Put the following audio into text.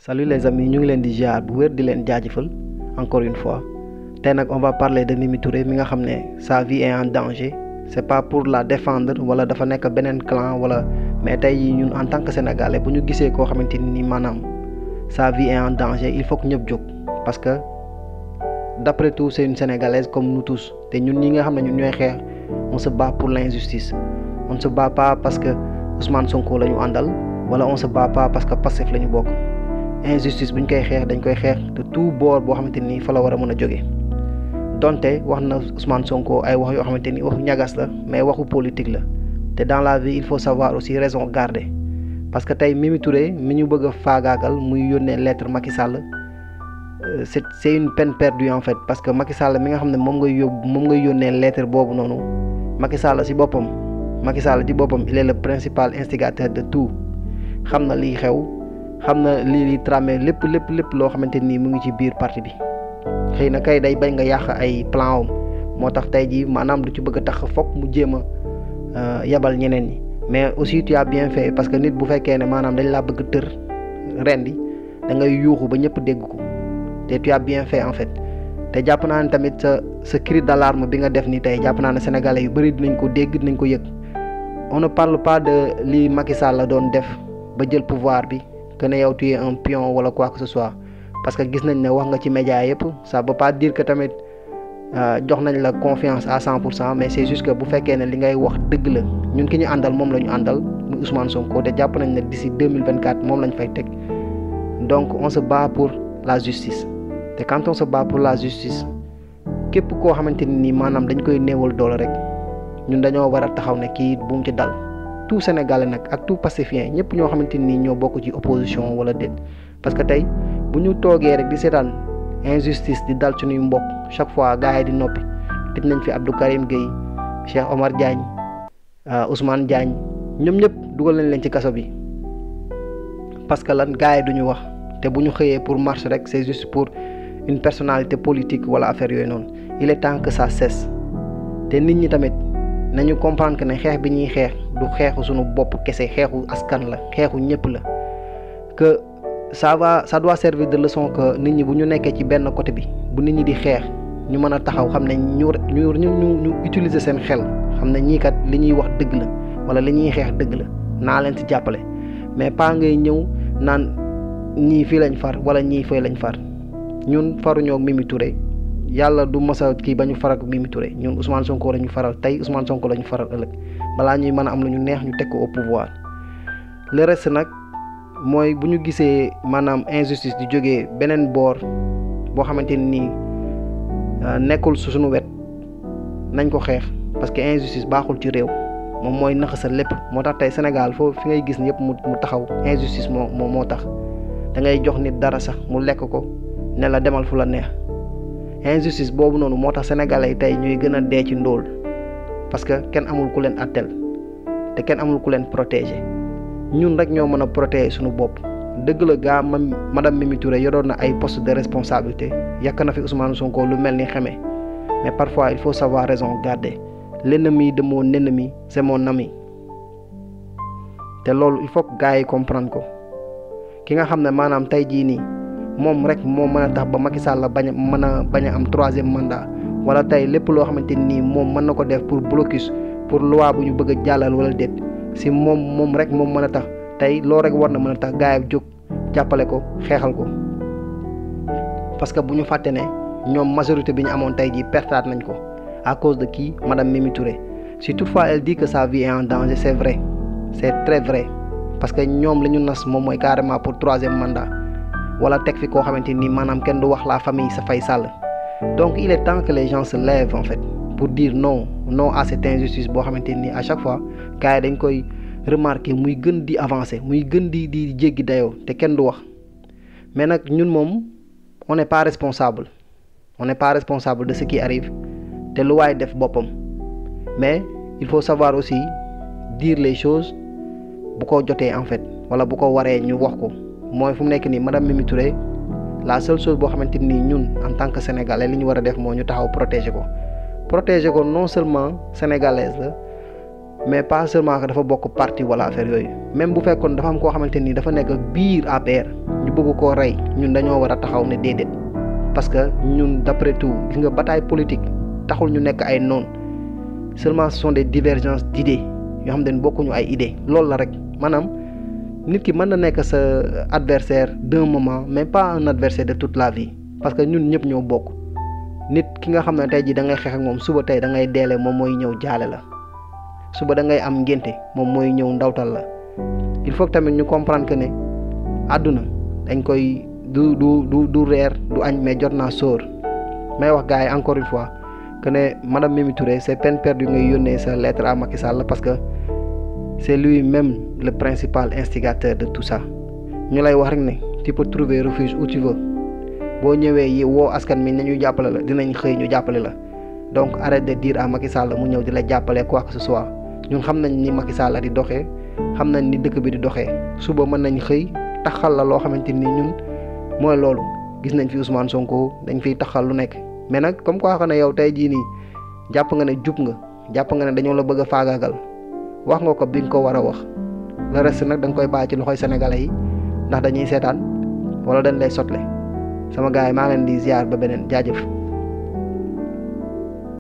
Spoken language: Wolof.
salut les amis ñu ngi leen di ziar bu wér di leen jaajëfal encore une fois tey nag on va parler de Mimi Touré mi nga xam ne sa vie est en danger c'est pas pour la défendre wala dafa nekk beneen clan wala mais tey ñun en tant que sénégalais bu ñu gisee koo xamante ni maanaam sa vie est en danger il faut que ñëpp jóg parce que d'après tout c'est une sénégalaise comme nous tous te ñun ñi nga xam ne ñun ñooy xeex on se bat pour l'injustice on se bat pas parce que Ousmane Sonko la ñu àndal wala on se bat pas parce que Pastef la ñu bokk injustice bu ñu koy xeex dañ koy xeex de tout boor boo xamante ni fa la war a mën a jóge donte wax na Ousmane Sonko ay wax yoo xamante ni waxu ñagas la mais waxu politique la te dans la vie il faut savoir aussi raison garder parce que tey Mimi Touré mi ñu bëgg a faagaagal muy yónnee lettre Macky Sall c'est c'est une peine perdue en fait parce que Macky Sall mi nga xam ne moom ngay yóbbu moom ngay yónnee lettre boobu noonu Macky Sall ci boppam Macky Sall ci boppam il est le principal instigateur de tout xam na liy xew xam na lii li tramé lépp lépp lépp loo xamante nii mu ngi ci biir parti bi xëy na kay day bañ nga yàq ay plan am moo tax tey jii maanaam du ci bëgg a tax fokk mu jéem a yabal ñeneen ñi mais aussi tu as bien fait parce que nit bu fekkee ne maanaam dañ laa bëgg tër rendi da ngay yuuxu ba ñëpp dégg ko te tu as bien fait en fait te jàpp naa ne tamit sa sa cri d'alarme bi nga def ni tey jàpp naa ne sénégalais yu bëri dinañ ko dégg dinañ ko yëg on ne parle pas de li Macky Sall la doon def ba jël pouvoir bi que ne yow tu es un pion wala quoi que ce soit parce que gis nañ ne wax nga ci média yëpp ça veut pas dire que tamit jox nañ la confiance à cent pour cent mais c'est juste que bu fekkee ne li ngay wax dëgg la ñun ki ñu àndal moom la ñu àndal muy Ousmane Sonko te jàpp nañ ne d'ici deux mille vingt quatre moom lañ fay teg donc on se bat pour la justice te quand on se bat pour la justice képp koo xamante ni nii maanaam dañ koy néewal doole rek ñun dañoo war a taxaw ne kii bu mu ci dal. tout sénégalais nag ak tout pacifien ñëpp ñoo xamante ni ñoo bokk ci opposition wala déet parce que tey bu ñu toogee rek di seetaan injustice di dal suñuy mbokk chaque fois gars yi di noppi tëj nañ fi Abdou Karim Gueye Cheikh Omar Diagne Ousmane Diagne ñoom ñëpp dugal nañ leen ci kaso bi parce que lan gars yi duñu wax te bu ñu xëyee pour marche rek c'est juste pour une personnalité politique wala affaire yooyu noonu il est temps que ça cesse te nit ñi tamit nañu comprendre que ne xeex bi ñuy xeex du xeexu suñu bopp kese xeexu askan la xeexu ñëpp la que ça va ça doit servir de leçon que nit ñi bu ñu nekkee ci benn côté bi bu nit ñi di xeex ñu mën a taxaw xam ne ñu ñu ñu ñu utiliser seen xel xam ne ñii kat li ñuy wax dëgg la wala li ñuy xeex dëgg la naa leen ci jàppale mais pas ngay ñëw naan ñii fii lañ far wala ñii fay lañ far ñun faruñoo Mimi Touré yàlla du mos a kii ba ñu faral Mimi Touré ñun Ousmane Sonko la ñu faral tey Ousmane Sonko la ñu faral ëllëg balaa ñuy mën a am lu ñu neex ñu teg ko au pouvoir le reste nag mooy bu ñu gisee maanaam injustice di jógee beneen boor boo xamante ni nekkul su suñu wet nañ ko xeex parce que injustice baaxul ci réew moom mooy naxasal lépp moo tax tey Sénégal foofu fi ngay gis yëpp mu mu taxaw injustice moo moo moo tax da ngay jox nit dara sax mu lekk ko ne la demal fu la neex. injustice boobu noonu moo tax sénégalais yi tey ñuy gën a dee ci ndóol parce que kenn amul ku leen attel te kenn amul ku leen protéger ñun rek ñoo mën a protéger suñu bopp dëgg la gaa ma madame Mimi Touré yoroon na ay poste de responsabilité yàq na fi Ousmane Sonko lu mel ni xeme mais parfois il faut savoir raison garder l'ennemi de mon ennemi c'est mon ami te loolu il faut que gars yi comprendre ko ki nga xam ne maanaam tey jii nii. moom rek moo mën a tax ba Macky Sall bañ a mën a bañ a am troisième mandat wala tey lépp loo xamante nii moom mën na ko def pour blocus pour loi bu ñu bëgg a jàllal wala déet si moom moom rek moom mën a tax tey loolu rek war na mën a tax gars yi jóg jàppale ko xeexal ko parce que bu ñu fàtte ne ñoom majorité bi ñu amoon tey jii pertaat nañ ko à cause de qui madame Mimi Touré si toutefois elle dit que sa vie est en danger c'est vrai c'est très vrai parce que ñoom la ñu nas moom mooy carrément pour troisième mandat. wala teg fi koo xamante ni maanaam kenn du wax la famille sa fay sàll donc il est temps que les gens se lèvent en fait pour dire non non à cette injustice boo xamante ni à chaque fois gars yi dañ koy remarquer muy gën di avancer muy gën di di jéggi dayoo te kenn du wax mais nag ñun moom on n'est pas responsable on n'est pas responsable de ce qui arrive te lu waay def boppam mais il faut savoir aussi dire les choses bu ko jotee en fait wala bu ko waree ñu wax ko. mooy fu mu nekk nii madame Mimi Touré la seule chose boo xamante ni ñun en tant que sénégalais li ñu war a def moo ñu taxaw protéger ko protéger ko non seulement sénégalaise la mais pas seulement que dafa bokk parti wala affaire yooyu même bu fekkoon dafa am koo xamante ni dafa nekk biir APR ñu bëgg koo rey ñun dañoo war a taxaw ne déedéet parce que ñun d'après tout gis nga bataille politique taxul ñu nekk ay noon seulement ce sont des divergences d'idées yoo xam ne bokkuñu ay idées loolu la rek maanaam nit ki mën na nekk sa adversaire d'un moment mais pas un adversaire de toute la vie parce que ñun ñëpp ñoo bokk nit ki nga xam ne tey jii da ngay xeex ak moom suba tey da ngay deele moom mooy ñëw jaale la suba da ngay am ngénte moom mooy ñëw ndawtal la il faut que tamit ñu comprendre que ne àdduna dañ koy du du du du reer du añ mais jot naa sóor may wax gars yi encore une fois que ne madame Mimi Touré c'est peine perdue ngay yónnee sa lettre à Macky Sall parce que c'est lui-même le principal instigateur de tout ça ñu lay wax rek ne tu peux trouver refuge où tu veux boo ñëwee yi woo askan mi nañu jàppale la dinañ xëy ñu jàppale la donc arrête de dire à Macky Sall mu ñëw di la jàppale quoi que ce soit ñun xam nañ ni Macky Sall di doxee xam nañ ni dëkk bi di doxee suba mën nañ xëy taxal la loo xamante ni ñun mooy loolu gis nañ fi Ousmane Sonko dañ fiy taxal lu nekk mais nag comme quoi xam ne yow tey jii nii jàpp nga ne jub nga jàpp nga ne dañoo la bëgg a faagaagal wax nga ko bi nga ko war a wax le reste nag da nga koy bàyyi ci loxoy sénégalais yi ndax dañuy seetaan wala dañ lay sotle sama gars yi maa leen di ziar ba beneen jaajëf.